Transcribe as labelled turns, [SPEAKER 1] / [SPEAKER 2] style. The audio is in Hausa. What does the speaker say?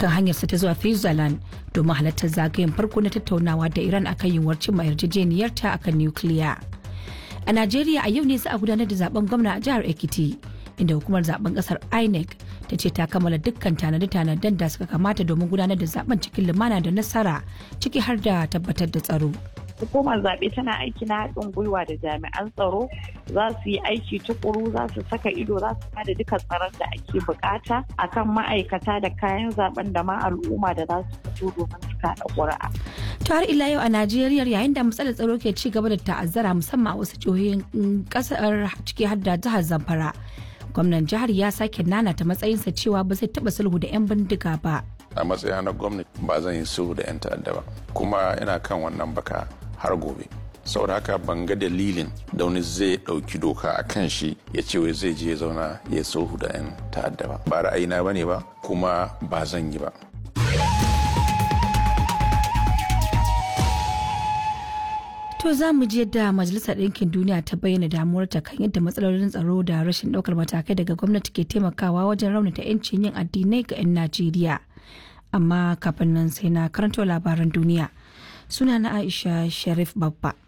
[SPEAKER 1] akan hanyarsa ta zuwa Switzerland domin halartar zagayen farko na tattaunawa da Iran akan yiwuwar cimma yarjejeniyarta akan nukiliya. A Najeriya a yau ne za a gudanar da zaben gwamna a jihar Ekiti inda hukumar zaben kasar INEC ta ce ta kammala dukkan tanade-tanaden da suka kamata domin gudanar da zaben cikin lumana da nasara ciki har da tabbatar da tsaro.
[SPEAKER 2] hukumar zaɓe tana aiki na haɗin gwiwa da jami'an tsaro za su yi aiki tukuru za su saka ido za su bada duka tsaron da ake bukata akan ma'aikata da kayan zaben da ma al'umma da za su fito domin su kaɗa ƙuri'a.
[SPEAKER 1] To har ila yau a Najeriya yayin da matsalar tsaro ke ci gaba da ta'azzara musamman a wasu jihohin kasar ciki har da jihar Zamfara. Gwamnan jihar ya sake nanata matsayinsa cewa ba zai taɓa sulhu da 'yan bindiga ba.
[SPEAKER 3] A matsayina na gwamnati ba zan yi sulhu da 'yan ta'adda ba kuma ina kan wannan baka har gobe saboda haka ban ga dalilin da wani zai ɗauki doka a kan shi ya ce wai zai je ya zauna ya sulhu da 'yan ta'adda ba ba ra'ayina ba ne ba kuma ba zan yi ba
[SPEAKER 1] To za mu ji yadda Majalisar Ɗinkin Duniya ta bayyana damuwarta kan yadda matsalolin tsaro da rashin ɗaukar matakai daga gwamnati ke taimakawa wajen raunata 'yancin yin addinai ga 'yan Najeriya. Amma kafin nan sai na karanto labaran duniya. Suna na Aisha Sharif Babba.